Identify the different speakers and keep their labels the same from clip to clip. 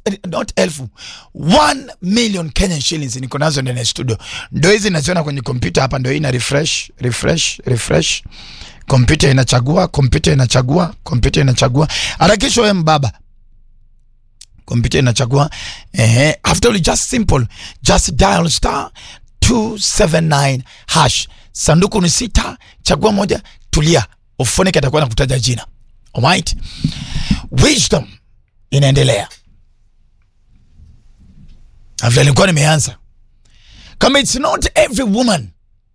Speaker 1: not elfu 1 million Kenyan shillings niko nazo ndani ya studio, ndo hizi naziona kwenye kompyuta hapa, ndo hii na refresh refresh refresh, kompyuta inachagua, kompyuta inachagua, kompyuta inachagua. Harakisha wewe mbaba, kompyuta inachagua. Ehe, after all just simple, just dial star 279 hash, sanduku ni sita, chagua moja, tulia, Ofoneke atakuwa nakutaja jina. Alright, wisdom inaendelea vile nilikuwa nimeanza kama it's not every woman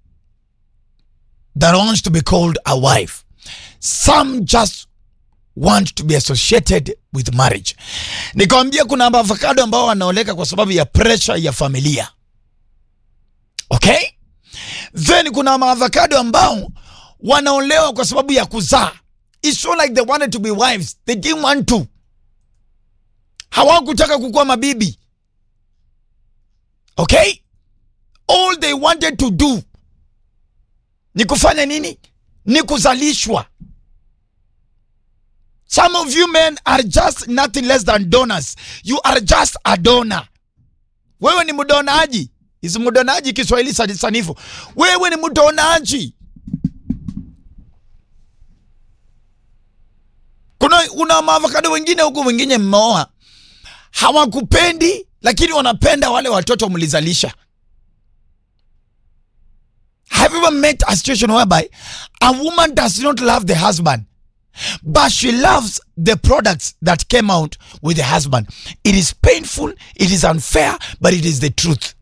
Speaker 1: that wants to be called a wife some just want to be associated with marriage nikawambia kuna avocado ambao wanaoleka kwa sababu ya pressure ya familia okay then kuna maavocado ambao wanaolewa kwa sababu ya kuzaa it's not like they wanted to be wives they didn't want to hawakutaka kukuwa mabibi okay all they wanted to do ni kufanya nini ni kuzalishwa some of you men are just nothing less than donors you are just a donor wewe ni mdonaji isi mdonaji kiswahili sani- sanifu wewe ni mdonaji kuna kuna maavokado wengine huku wengine mmeoa hawakupendi lakini wanapenda wale watoto mlizalisha have you ever met a situation whereby a woman does not love the husband but she loves the products that came out with the husband it is painful it is unfair but it is the truth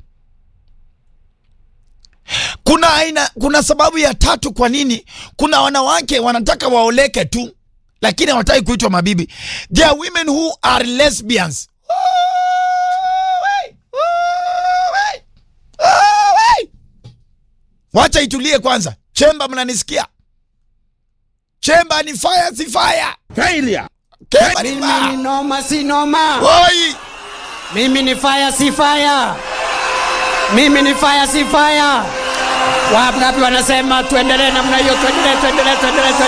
Speaker 1: kuna aina kuna sababu ya tatu kwa nini kuna wanawake wanataka waoleke tu lakini hawataki kuitwa mabibi there are women who are lesbians wacha itulie kwanza chemba mnanisikia chemba ni fire si fire
Speaker 2: Failure.
Speaker 1: chemba ni
Speaker 3: Mimi ni
Speaker 1: fire
Speaker 3: noma si noma.
Speaker 1: Oi!
Speaker 3: Mimi ni fire si fire. Mimi ni fire si fire. Wangapi wanasema tuendelee namna hiyo, tuendelee, tuendelee, tuendelee, tuendelee.